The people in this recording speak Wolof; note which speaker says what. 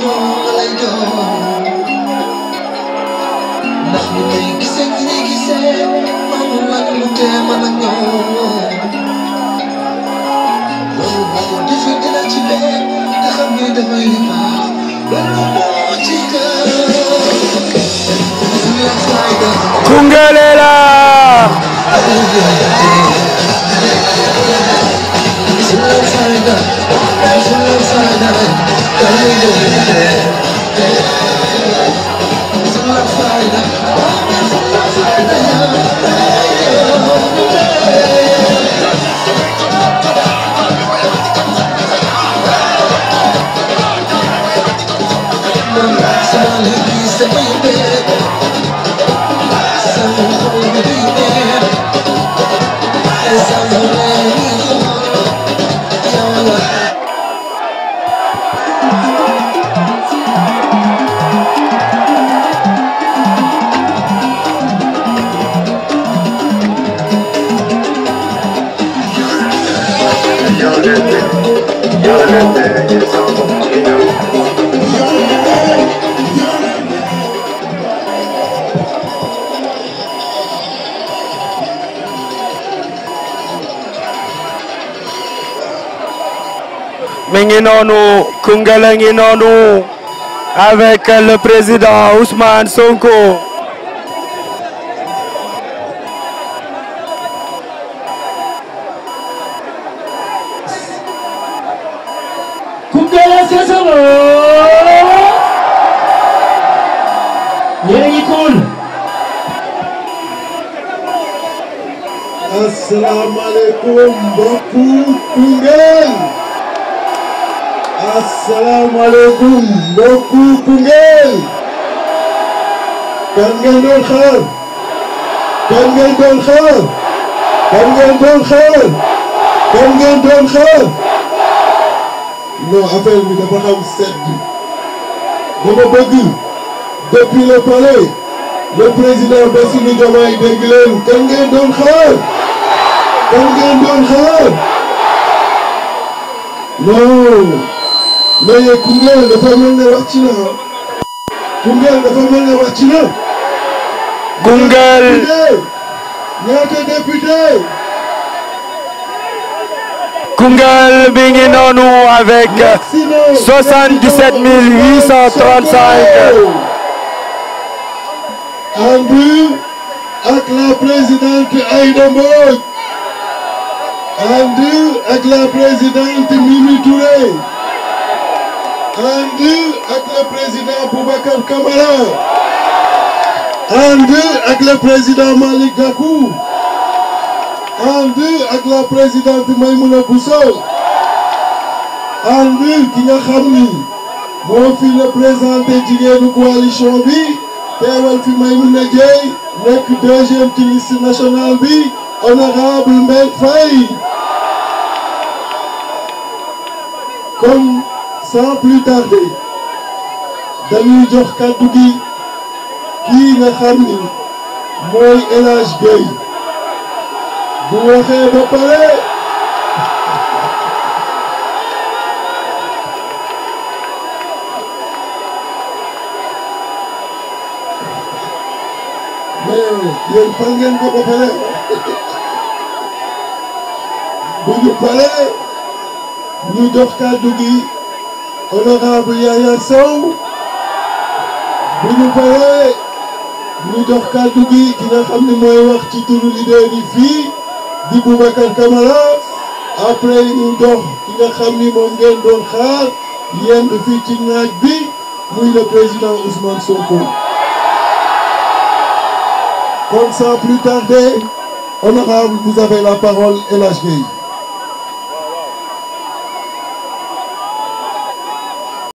Speaker 1: ñoo nga lay doon ndax ni may gisee ni ñuy gisee amul lan lu tee mën a ñoom loolu boo defee dina ci leen te xam ni damay baax loolu moo ci gën fulla fayda
Speaker 2: Koungheul est là
Speaker 1: fulla fayda fulla fayda damay doon fulla fayda fulla fayda sama léegi samay mbéy sama xol bi di neex sama léegi yow la
Speaker 2: mi ngi noonu Koungheul a ngi noonu avec le président Ousmane Sonko
Speaker 3: Koungheul Seselo yéen a ngi cool
Speaker 4: asalaamaaleykum mbokku Koungheul asalaamaaleykum mbokku Koungheul kan ngeen doon xaar kan ngeen doon xaar kan ngeen doon xaar kan ngeen doon xaar non affaire bi dafa xam sedd dama bëgg depuis le palais le président Bassirou Diomaye dégg leen kan ngeen doon xaar kan ngeen doon xaar non mais Koungheul dafa mel ne wàcc na Koungheul dafa mel ne wàcc na.
Speaker 2: Koungheul
Speaker 4: ñaata député
Speaker 2: Koungheul mi ngi noonu avec 77 835
Speaker 4: ànd ak la présidente Aïda Mbodj ànd ak la présidente Mimi Touré ànd ak le président Boubacar Camara ànd ak le président Malick Gakou ànd ak la présidente Maïmouna Bousso ànd ki nga xam ni moo fi représenté jigéenu coalition bi teewal fi Maïmouna Dièye nekk deuxième ci liste nationale bi honorable Mbène Faye kon sans plus tarder dañuy jox kàddu gi kii nga xam ni mooy El Hadj Gueye bu waxee ba pare mais yéen fal ngeen ko ba pare bu ñu paree ñu jox kàddu gi honorable Yaya Sow bu ñu paree ñu jox kàddu gi ki nga xam ne mooy wax ci turu leader yi fii di Boubacar Camara après ñu jox ki nga xam ni moom ngeen doon xaar yend fii ci naaj bi muy le président Ousmane Sonko. Comme sans plus tarder, honorable, vous avez la parole, El Hadj Gueye.